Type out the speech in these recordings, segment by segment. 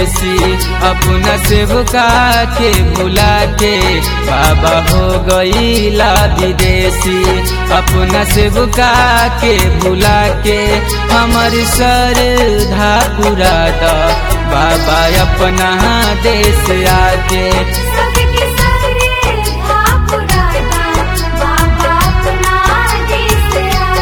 विदेशी अपना सेवका के बुला के बाबा हो गईला विदेशी अपना सेवका के बुला के हमर सर धा पूरा द बाबा अपना देश आके सबके सरे धापुराता बाबा अपना देश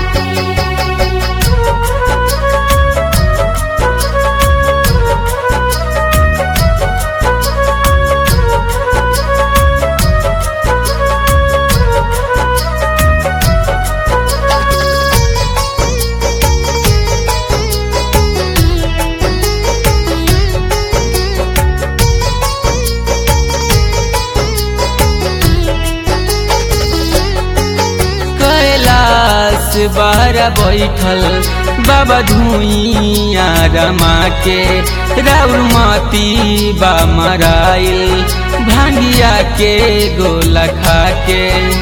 कैलाश बार बैठल बाबा धुइया रमा के राउर मती बा मराइल भांगिया के गोला खा के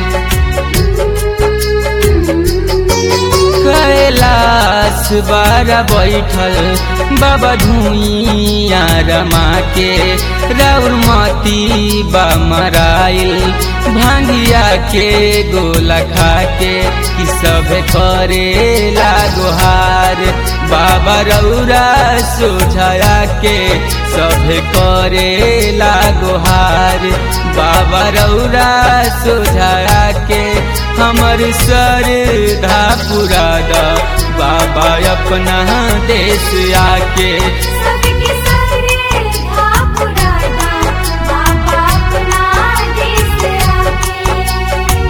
कैलाश बार बैठल बाबा धुइया रमा के राउर मती बा मराइल भांगिया के गोला खा के कि सब करे लागोहार बाबा रौरा सोझाया के सब करे लागोहार बाबा रौरा सोझाया के हमर सर धा पूरा द बाबा अपना देश आके सबके सरे धापुराता बाबा अपना देश आके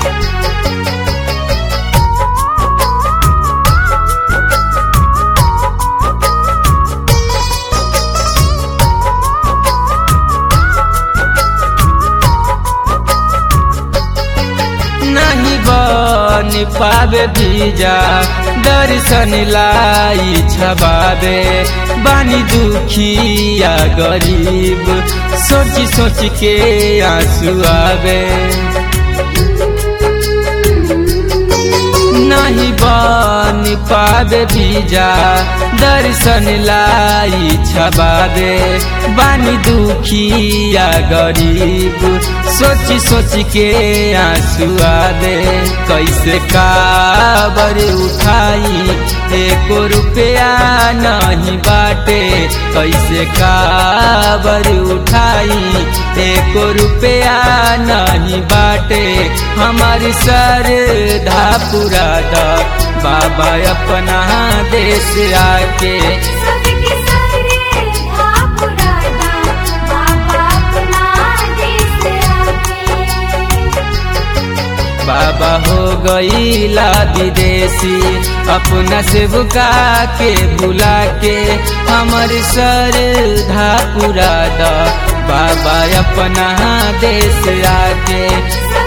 नहीं बन पावे बीजा दर्शन लाई छबावे बानी दुखिया गरीब सोच सोच के आंसू आवे नहीं बन पावे बीजा दर्शन लाई छबावे बानी दुखिया गरीब सोच सोच के आंसू आवे कैसे काबर उठाई एको रुपया नहीं बाटे कैसे काबर उठाई एको रुपया नहीं बाटे हमार सर धा पूरा द बाबा अपना देश आके सबके सरे धापुराता बाबा अपना देश आके बाबा हो गईला विदेशी अपना सेवका के बुला के हमर सर धा पूरा द बाबा अपना देश आके सब